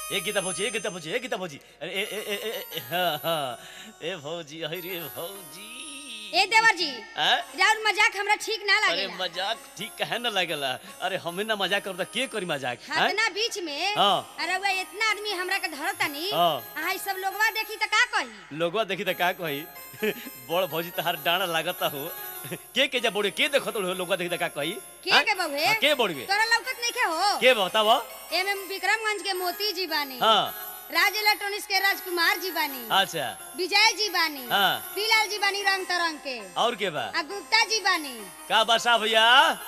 ए गीता भौजी ए गीता भौजी ए गीता भौजी अरे ए ए ए ए ए हाँ हाँ ए भौजी अरे भौजी ए देवर जी हैं? राउर मजाक हमरा ठीक ना अरे लागेला मजाक ठीक कहे न लगेला अरे हमें ना मजाक करू त के करी मजाक हैं? हतना बीच में हाँ। अरे वो इतना आदमी हमरा के धरतानी हाँ। आहा ई सब लोगवा देखी त का कही लोगवा देखी त का कही बड़ भौजी तहार डांड लागता हो के के जा बोड़े के देखत हो लोगवा देखी त का कही के हैं? के बउहे हाँ, के बोड़वे तोरा लौकत नहीं के हो के बताव एमे विक्रमगंज के मोती जी बानी हाँ राज इलेक्ट्रॉनिक्स के राजकुमार जी बानी अच्छा विजय जी बानी हाँ। पीलाल जी बानी रंग तरंग के और के बा आ गुप्ता जी बानी का बसा भैया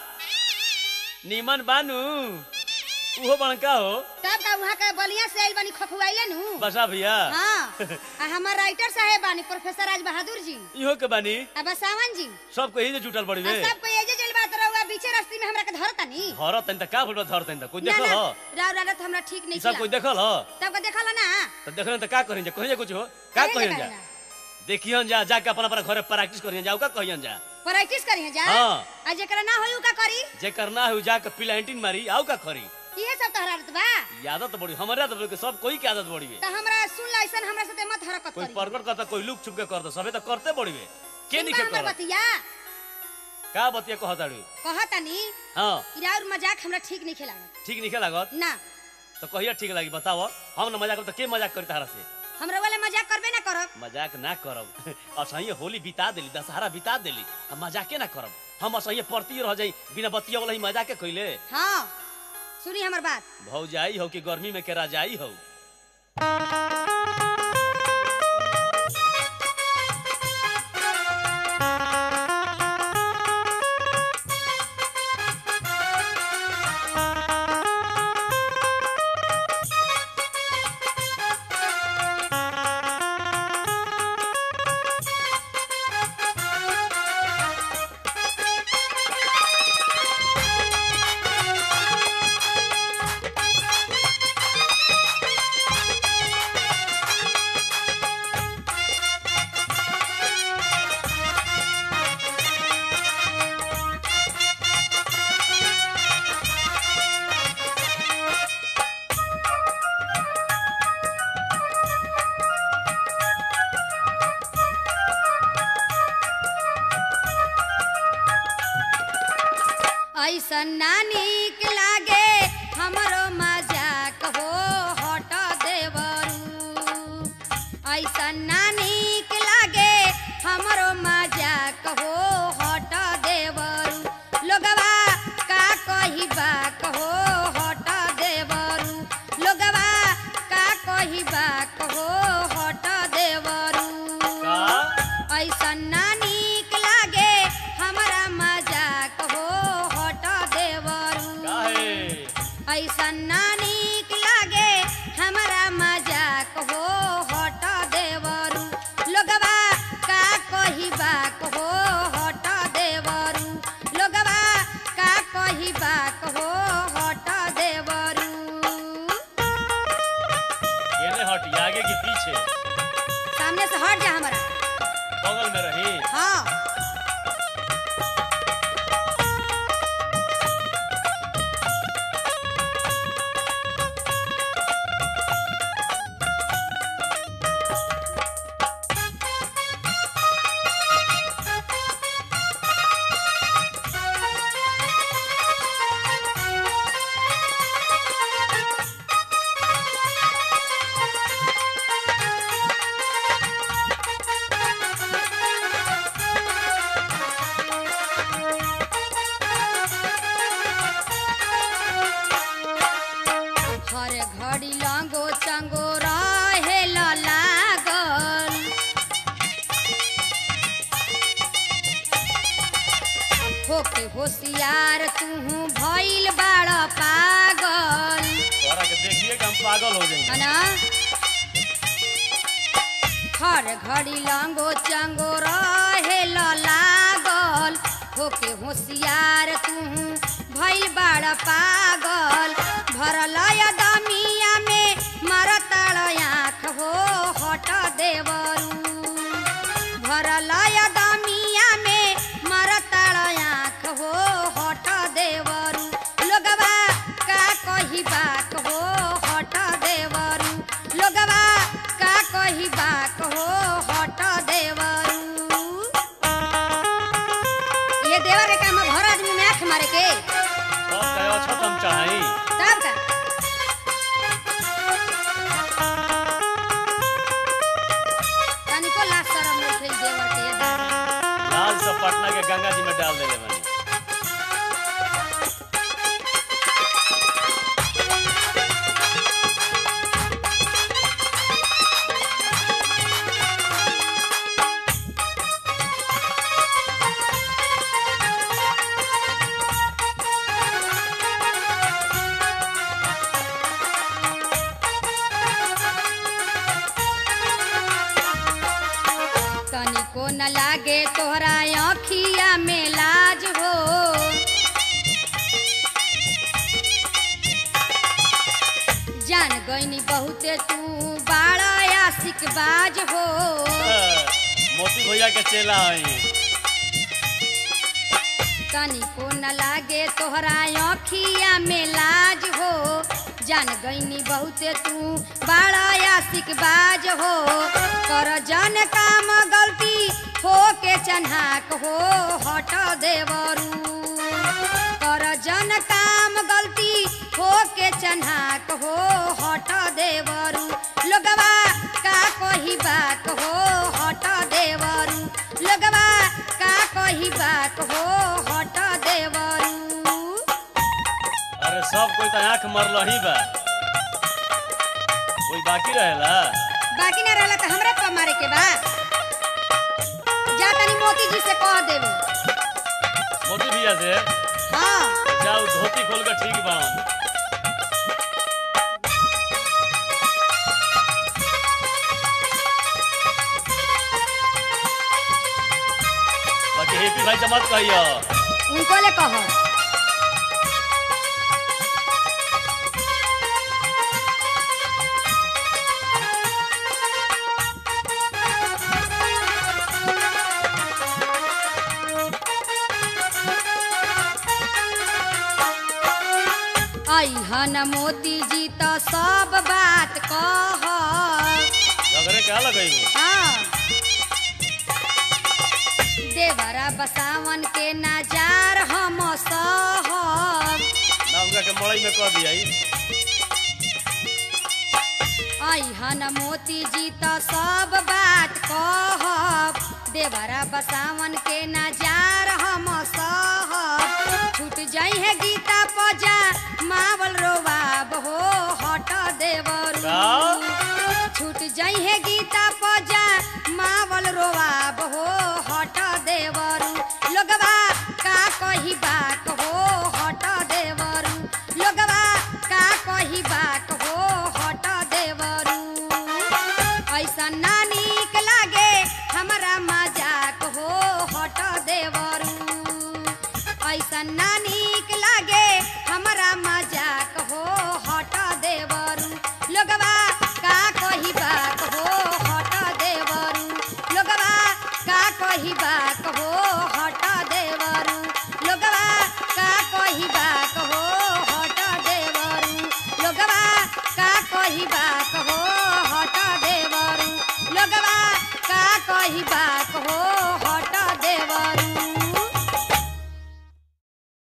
नीमन बानू उहो बड़का हो तब का वहाँ के बलिया से आइल बानी खखुआइले नु बसा भैया हाँ आ हमार राइटर साहेब बानी प्रोफेसर राज बहादुर जी इहो के बानी आ बसावन जी सब कही जे जुटल बड़ी आ वे सब कोई एजे चल बात रहुआ बीचे रास्ते में हमरा के धरतानी धर तन त का फुटबॉल धर तन त कोई ना देखल ना हो राव राव तो हमरा ठीक नहीं ई सब कोई किया देखल हो तब का देखला ना तो देखल त का करिन जा कहिए कुछ हो का कहे कहिन जे जा कहे ना। देखियन जा जाके अपन अपन घरे प्रैक्टिस करियन जाओ का कहियन जा प्रैक्टिस करी जा हाँ। आ जेकरा ना होई उ का करी जे करना है जाके प्लांटिंग मारी आओ का करी इहे सब तोहरा आदत बा आदत बड़ी हमारे आदत बड़ी सब कोई के आदत बड़ी वे त हमरा सुन ला ऐसन हमरा साथे मत हरकत कोई करी प्रकट करता कोई लुक छुप के करता सबे तो करते बड़ी वे के सुन नहीं बा के हमर कर बतिया का बतिया कहताड़ी कहतानी हां कि राउर मजाक हमरा ठीक नहीं लागत ठीक नहीं लागत ना तो कहिया ठीक लगी बताओ हम ना मजाक करब तो के मजाक करी तारा से हमरा वाला मजाक करबे ना करब मजाक ना करब असहिए होली बिता देली दशहरा बिता देली हम मजाके ना करब हम असहिए पड़ती रह जाई बिना बतिया वाला ही मजाके कइले हाँ सुनी हमर बात भौजाई हो कि गर्मी में के राजाई हो ऐसन ना नीक लागे हमरो मजाक हो हट देवरू ऐसन ना नीक लागे हमरो मजाक हो हट देवरू लोगवा का कही बाक हो हट देवरू लोगवा का कही बाक हो हट देवरू का ऐसन ना नीक लागे हमरा मजाक हो हट देवरू काहे ऐसन ना नीक लागे हमरा मजाक हो हट देवरू लोगवा का कही बाक हो हट देवरू लोगवा का कही बाक हो हट देवरू केने हटी आगे कि पीछे सामने से हट जा हमरा बगल में रही हाँ हर घड़ी लंगो चंगो रहे लागल होके होशियार तू भइल बाड़ पागल तोरा के देखिए कि हम पागल हो जाएंगे है ना हर घड़ी लंगो चंगो रहे लागल होके होशियार तू भइल बाड़ पागल भरल दमिया में मरतड़ आँख हो हट देवरू भरल दमिया में मरतड़ आँख हो हट देवरू लोगवा का कही बाक हो हट देवरू तोहरा अखिया में लाज हो जान गईनी बहुते तू बाड़ा आशिक बाज हो मोती भैया के चेला हई तनिको न लागे तोहरा अखिया में लाज हो जान गईनी बहुते तू बाड़ा आशिक बाज हो कर जन काम गलती हो के चन्हाक हो हट देवरू कर जन काम गलती हो के चन्हाक हो हट देवरू लोगवा का कही बात हो हट देवरू लोगवा का कही बात हो हट देवरू अरे सब कोई तो आंख मरल ही बा कोई बाकी रहेला बाकी ना रहला तो हमरा पर मारे के बा जा तनी मोती जी से कह देवे मोती भैया से हाँ जाओ धोती खोल के ठीक बा बाकी हेपी भाई से मत कहियो उनको ले कहो अहन मोती जी तो सब बात कह झगड़े क्या लगई हाँ। देवरा बसावन के नजार हम सहब ना उनका के मड़ई में कह दिया अहन मोती जी तो सब बात कहब देवरा बसावन के नजार हम सहब छूट जाई है गीता पजा मावल रोबाब हो हट देवरू का? छूट जाई है गीता पजा मावल रोबाब हो हट देवरू लोगवा का कही बात हो हट देवरू लोगवा का कही बात हो हट देवरू ऐसा ना नीक लागे हमरा मजाक हो हट देवरू ऐसा ना नीक लागे हमरा मजाक